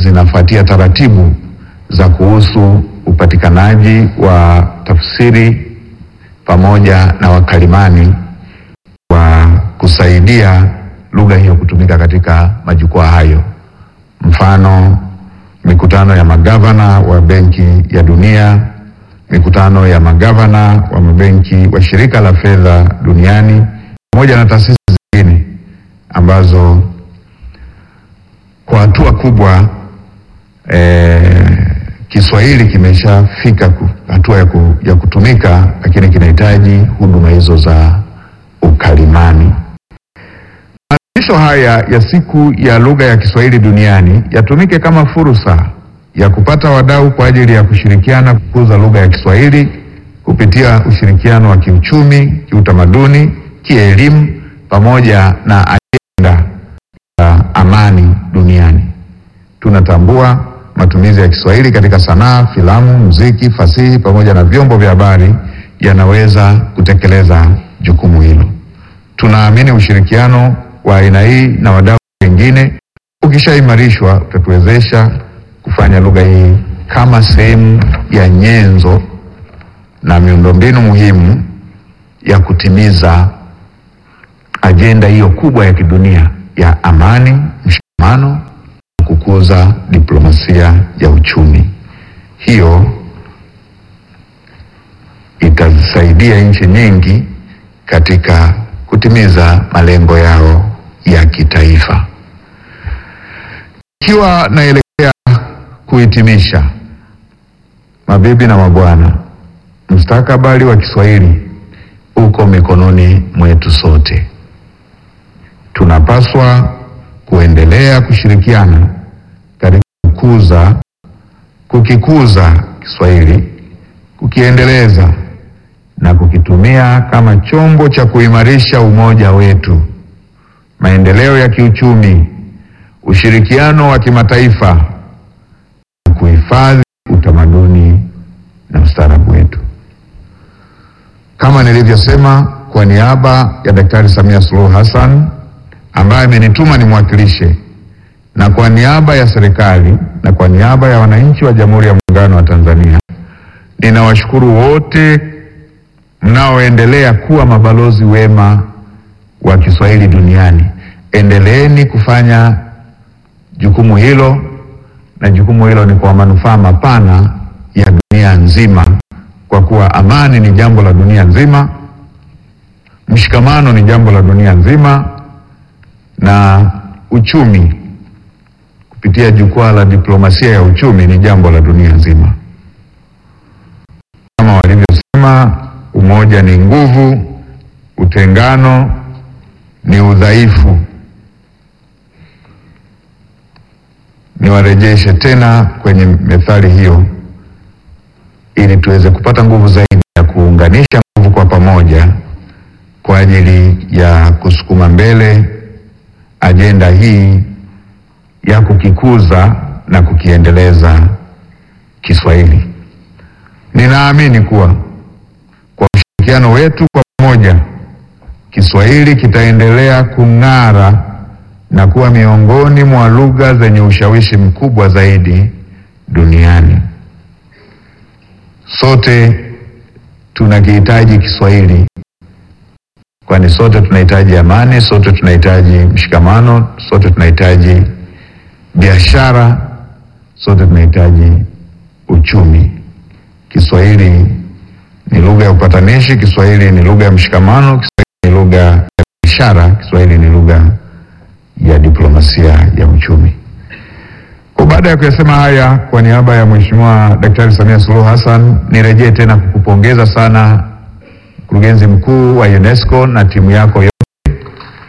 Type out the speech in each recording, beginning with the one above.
zinafuatia taratibu za kuhusu upatikanaji wa tafsiri pamoja na wakalimani wa kusaidia lugha hiyo kutumika katika majukwaa hayo. Mfano, mikutano ya magavana wa Benki ya Dunia, mikutano ya magavana wa mabenki wa Shirika la Fedha Duniani pamoja na taasisi zingine ambazo kwa hatua kubwa eh, Kiswahili kimeshafika ku- hatua ya, ku, ya kutumika, lakini kinahitaji huduma hizo za ukalimani. Maadhimisho haya ya siku ya lugha ya Kiswahili duniani yatumike kama fursa ya kupata wadau kwa ajili ya kushirikiana kukuza lugha ya Kiswahili kupitia ushirikiano wa kiuchumi, kiutamaduni, kielimu pamoja na ajenda ya amani duniani. Tunatambua matumizi ya Kiswahili katika sanaa, filamu, muziki, fasihi pamoja na vyombo vya habari yanaweza kutekeleza jukumu hilo. Tunaamini ushirikiano wa aina hii na wadau wengine ukishaimarishwa utatuwezesha kufanya lugha hii kama sehemu ya nyenzo na miundombinu muhimu ya kutimiza ajenda hiyo kubwa ya kidunia ya amani, mshikamano na kukuza diplomasia ya uchumi. Hiyo itazisaidia nchi nyingi katika kutimiza malengo yao ya kitaifa. Ikiwa naelekea kuhitimisha, mabibi na mabwana, mustakabali wa Kiswahili uko mikononi mwetu sote. Tunapaswa kuendelea kushirikiana katika kukuza, kukikuza Kiswahili, kukiendeleza na kukitumia kama chombo cha kuimarisha umoja wetu, maendeleo ya kiuchumi, ushirikiano wa kimataifa na kuhifadhi utamaduni na ustaarabu wetu. Kama nilivyosema, kwa niaba ya Daktari Samia Suluhu Hassan ambaye amenituma nimwakilishe, na kwa niaba ya serikali na kwa niaba ya wananchi wa Jamhuri ya Muungano wa Tanzania, ninawashukuru wote mnaoendelea kuwa mabalozi wema wa Kiswahili duniani. Endeleeni kufanya jukumu hilo, na jukumu hilo ni kwa manufaa mapana ya dunia nzima, kwa kuwa amani ni jambo la dunia nzima, mshikamano ni jambo la dunia nzima, na uchumi kupitia jukwaa la diplomasia ya uchumi ni jambo la dunia nzima. Kama walivyosema, umoja ni nguvu, utengano ni udhaifu. Niwarejeshe tena kwenye methali hiyo ili tuweze kupata nguvu zaidi ya kuunganisha nguvu kwa pamoja kwa ajili ya kusukuma mbele ajenda hii ya kukikuza na kukiendeleza Kiswahili. Ninaamini kuwa kwa ushirikiano wetu kwa pamoja, Kiswahili kitaendelea kung'ara na kuwa miongoni mwa lugha zenye ushawishi mkubwa zaidi duniani. Sote tunakihitaji Kiswahili, kwani sote tunahitaji amani, sote tunahitaji mshikamano, sote tunahitaji biashara, sote tunahitaji uchumi. Kiswahili ni lugha ya upatanishi, Kiswahili ni lugha ya mshikamano, Kiswahili ni lugha ya biashara, Kiswahili ni lugha ya diplomasia ya uchumi. Kwa baada ya kuyasema haya, kwa niaba ya Mheshimiwa Daktari Samia Suluhu Hassan, nirejee tena kukupongeza sana mkurugenzi mkuu wa UNESCO na timu yako yote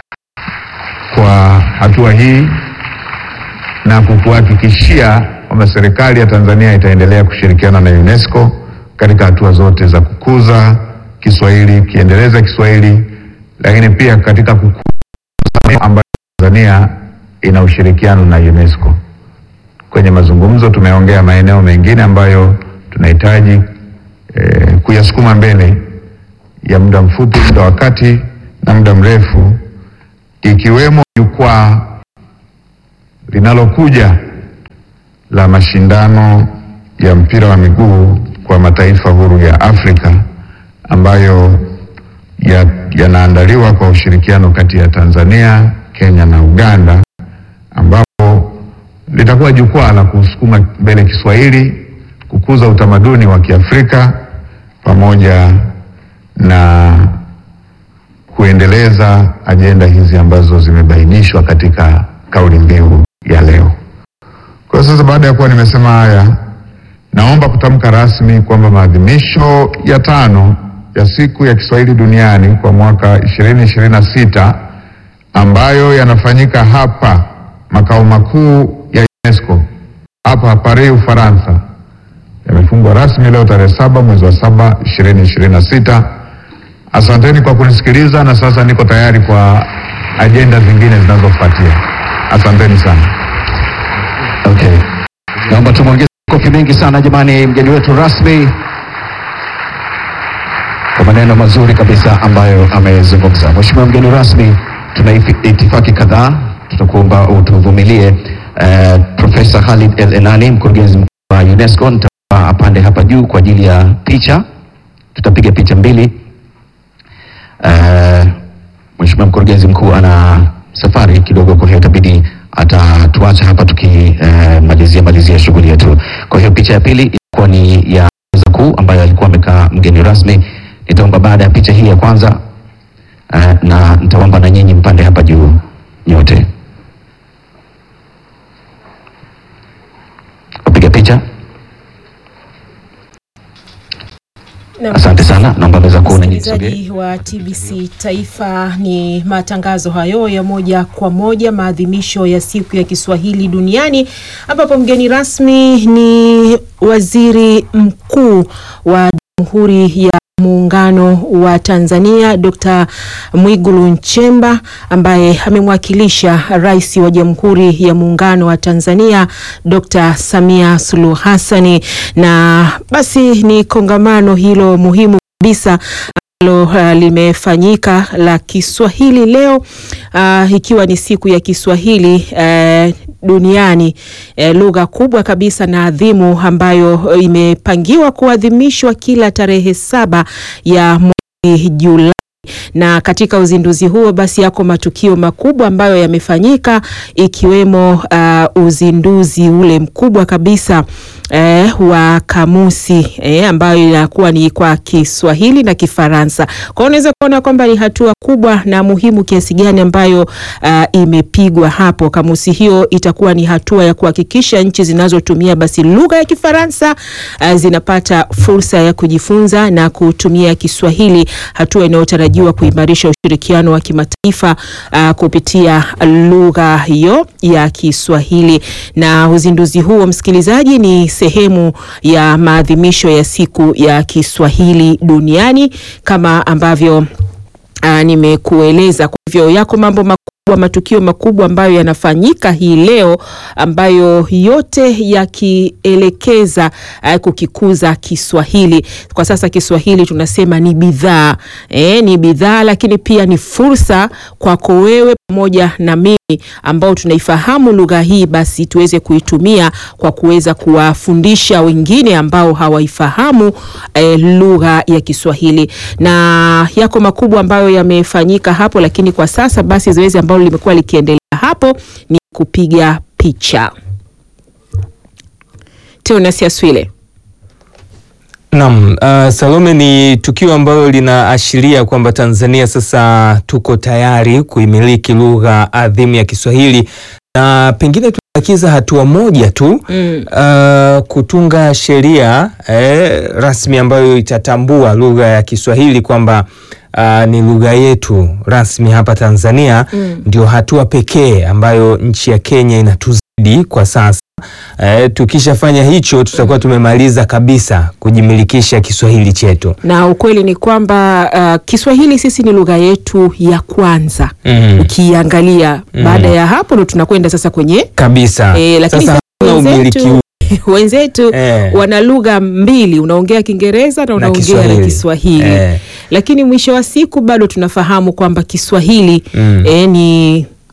kwa hatua hii na kukuhakikishia kwamba serikali ya Tanzania itaendelea kushirikiana na UNESCO katika hatua zote za kukuza Kiswahili, kiendeleza Kiswahili, lakini pia katika kukuza ambayo Tanzania ina ushirikiano na UNESCO. Kwenye mazungumzo tumeongea maeneo mengine ambayo tunahitaji eh, kuyasukuma mbele ya muda mfupi, muda wa kati na muda mrefu, ikiwemo jukwaa linalokuja la mashindano ya mpira wa miguu kwa mataifa huru ya Afrika ambayo yanaandaliwa ya kwa ushirikiano kati ya Tanzania, Kenya na Uganda ambapo litakuwa jukwaa la kusukuma mbele Kiswahili, kukuza utamaduni wa Kiafrika pamoja na kuendeleza ajenda hizi ambazo zimebainishwa katika kauli mbiu ya leo. Kwa sasa, baada ya kuwa nimesema haya, naomba kutamka rasmi kwamba maadhimisho ya tano ya siku ya Kiswahili duniani kwa mwaka 2026 ambayo yanafanyika hapa makao makuu ya UNESCO hapa Paris, Ufaransa, yamefungwa rasmi leo tarehe saba mwezi wa saba 2026. Asanteni kwa kunisikiliza na sasa niko tayari kwa ajenda zingine zinazofuatia. Asanteni sana. Okay. Naomba tumwongeze kofi mengi sana jamani, mgeni wetu rasmi kwa maneno mazuri kabisa ambayo amezungumza. Mheshimiwa mgeni rasmi, tuna itifaki kadhaa, tutakuomba utuvumilie. Uh, Profesa Khalid El Enani, mkurugenzi mkuu wa UNESCO, nitaomba apande hapa juu kwa ajili ya picha, tutapiga picha mbili. Uh, Mheshimiwa mkurugenzi mkuu ana safari kidogo, kwa hiyo itabidi atatuacha hapa tukimalizia uh, malizia shughuli yetu. Kwa hiyo picha ya pili ilikuwa ni ya meza kuu ambayo alikuwa amekaa mgeni rasmi. Nitaomba baada ya picha hii ya kwanza uh, na nitaomba na nyinyi mpande hapa juu nyote, wapiga picha. Asante sana, naomba meza kuu na nyinyi sogee. Msikilizaji wa TBC Taifa, ni matangazo hayo ya moja kwa moja, maadhimisho ya siku ya Kiswahili duniani, ambapo mgeni rasmi ni Waziri Mkuu wa Jamhuri ya Muungano wa Tanzania Dr. Mwigulu Nchemba ambaye amemwakilisha Rais wa Jamhuri ya Muungano wa Tanzania Dr. Samia Suluhu Hassani, na basi ni kongamano hilo muhimu kabisa ambalo uh, limefanyika la Kiswahili leo uh, ikiwa ni siku ya Kiswahili uh, duniani uh, lugha kubwa kabisa na adhimu ambayo uh, imepangiwa kuadhimishwa kila tarehe saba ya mwezi Julai na katika uzinduzi huo basi yako matukio makubwa ambayo yamefanyika ikiwemo uh, uzinduzi ule mkubwa kabisa eh, wa kamusi eh, ambayo inakuwa ni kwa Kiswahili na Kifaransa. Kwa hiyo unaweza kuona kwamba ni hatua kubwa na muhimu kiasi gani ambayo uh, imepigwa hapo. Kamusi hiyo itakuwa ni hatua ya kuhakikisha nchi zinazotumia basi lugha ya Kifaransa uh, zinapata fursa ya kujifunza na kutumia Kiswahili, hatua inayotarajiwa kuimarisha ushirikiano wa kimataifa uh, kupitia lugha hiyo ya Kiswahili. Na uzinduzi huo, msikilizaji, ni sehemu ya maadhimisho ya siku ya Kiswahili duniani kama ambavyo uh, nimekueleza. Kwa hivyo yako mambo makubwa matukio makubwa ambayo yanafanyika hii leo ambayo yote yakielekeza uh, kukikuza Kiswahili. Kwa sasa Kiswahili tunasema ni bidhaa e, ni bidhaa lakini pia ni fursa kwako wewe pamoja na mimi ambao tunaifahamu lugha hii, basi tuweze kuitumia kwa kuweza kuwafundisha wengine ambao hawaifahamu e, lugha ya Kiswahili. Na yako makubwa ambayo yamefanyika hapo, lakini kwa sasa basi zoezi ambalo limekuwa likiendelea hapo ni kupiga picha. Teonas Aswile. Naam, uh, Salome, ni tukio ambalo linaashiria kwamba Tanzania sasa tuko tayari kuimiliki lugha adhimu ya Kiswahili na pengine tunabakiza hatua moja tu Mm. uh, kutunga sheria eh, rasmi ambayo itatambua lugha ya Kiswahili kwamba uh, ni lugha yetu rasmi hapa Tanzania. Mm. Ndio hatua pekee ambayo nchi ya Kenya inatuzidi kwa sasa. Eh, tukishafanya hicho tutakuwa tumemaliza kabisa kujimilikisha Kiswahili chetu. Na ukweli ni kwamba uh, Kiswahili sisi ni lugha yetu ya kwanza Mm. ukiangalia. Mm. Baada ya hapo ndo tunakwenda sasa kwenye Kabisa. Eh, lakini Sasa sasa hakuna umiliki wenzetu, huu. wenzetu Eh. wana lugha mbili, unaongea Kiingereza na unaongea na Kiswahili. Kiswahili Eh. lakini mwisho wa siku bado tunafahamu kwamba Kiswahili Mm. eh, ni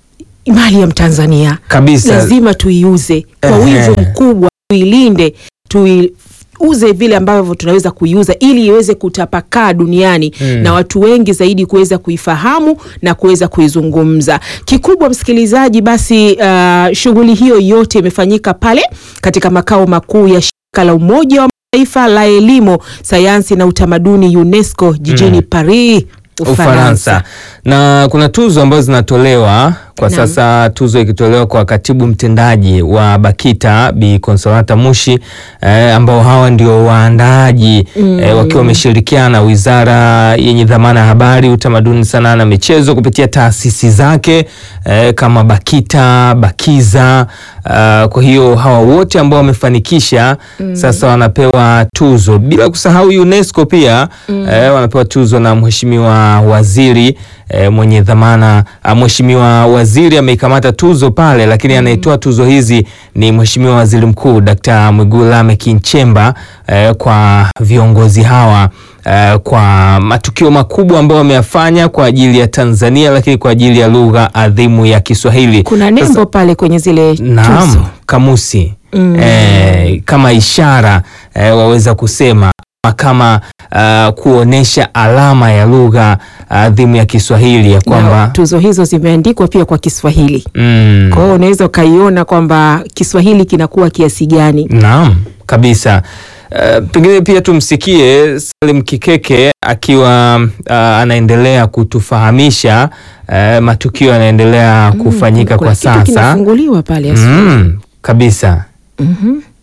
mali ya Mtanzania kabisa lazima tuiuze kwa Ehe. wivu mkubwa, tuilinde, tuiuze vile ambavyo tunaweza kuiuza ili iweze kutapakaa duniani Mm. na watu wengi zaidi kuweza kuifahamu na kuweza kuizungumza. Kikubwa msikilizaji, basi uh, shughuli hiyo yote imefanyika pale katika makao makuu ya shirika la Umoja wa Mataifa la elimu, sayansi na utamaduni UNESCO jijini Mm. Paris, Ufaransa na kuna tuzo ambazo zinatolewa kwa Naam. sasa, tuzo ikitolewa kwa katibu mtendaji wa BAKITA Bi Consolata Mushi eh, ambao hawa ndio waandaaji Mm. eh, wakiwa wameshirikiana na wizara yenye dhamana ya habari, utamaduni, sanaa na michezo kupitia taasisi zake eh, kama BAKITA, BAKIZA. Uh, kwa hiyo hawa wote ambao wamefanikisha sasa wanapewa tuzo, bila kusahau UNESCO pia eh, wanapewa tuzo na mheshimiwa waziri eh, mwenye dhamana ah, mheshimiwa waziri ameikamata tuzo pale, lakini anayetoa tuzo hizi ni mheshimiwa waziri mkuu Dkt. Mwigulu Lameck Nchemba eh, kwa viongozi hawa eh, kwa matukio makubwa ambayo wameyafanya kwa ajili ya Tanzania, lakini kwa ajili ya lugha adhimu ya Kiswahili. Kuna nembo pale kwenye zile Naam, tuzo. kamusi Mm. eh, kama ishara eh, waweza kusema ama kama uh, kuonesha alama ya lugha adhimu ya Kiswahili ya Na kwamba tuzo hizo zimeandikwa pia kwa Kiswahili. mm, Kwa hiyo unaweza ukaiona kwamba Kiswahili kinakuwa kiasi gani. Naam, kabisa. Uh, pengine pia tumsikie Salim Kikeke akiwa uh, anaendelea kutufahamisha uh, matukio yanaendelea kufanyika Kuna kwa kitu sasa. kinafunguliwa pale asubuhi. Mm, kabisa. Mhm.